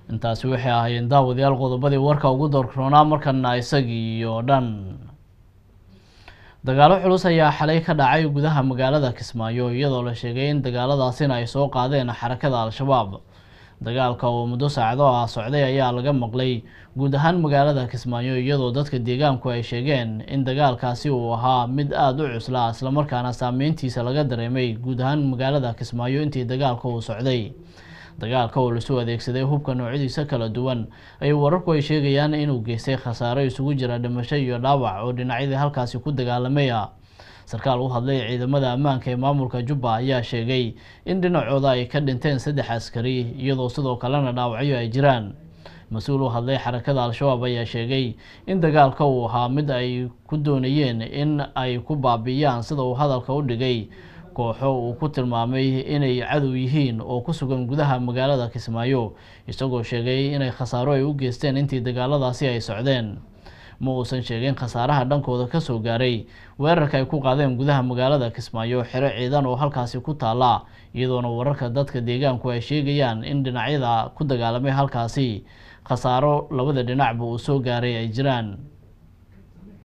intaasi waxay ahaayeen daawadayaal qodobadii warka ugu doorroonaa markana isagii oo dhan dagaalo culus ayaa xalay ka dhacay gudaha magaalada kismaayo iyadoo la sheegay in dagaaladaasina ay soo qaadeen xarakada al-shabaab dagaalka oo muddo saacado ah socday ayaa laga maqlay guud ahaan magaalada kismaayo iyadoo dadka deegaanku ay sheegeen in dagaalkaasi uu ahaa mid aada u cuslaa islamarkaana saameyntiisa laga dareemay guud ahaan magaalada kismaayo intii dagaalka uu socday dagaalka oo lasu adeegsaday hubka noocyadiisa kala duwan ay wararku ay sheegayaan inuu geystay khasaaro isugu jira dhimasho iyo dhaawac oo dhinacyadii halkaasi ku dagaalamay ah sarkaal u hadlay ciidamada ammaanka ee maamulka jubba ayaa sheegay in dhinacooda ay ka dhinteen saddex askari iyadoo sidoo kalena dhaawacyo ay jiraan mas-uul u hadlay xarakada al-shabaab ayaa sheegay in dagaalka uu ahaa mid ay ku doonayeen in ay ku baabi'iyaan sida uu hadalka u dhigay kooxo uu ku tilmaamay inay cadow yihiin oo ku sugan gudaha magaalada kismaayo isagoo sheegay inay khasaaro ay u geysteen intii dagaaladaasi ay socdeen ma uusan sheegin khasaaraha dhankooda kasoo gaaray weerarka ay ku qaadeen gudaha magaalada kismaayo xero ciidan oo halkaasi ku taala iyadoona wararka dadka deegaanku ay sheegayaan in dhinacyada ku dagaalamay halkaasi khasaaro labada dhinacba uu soo gaaray ay jiraan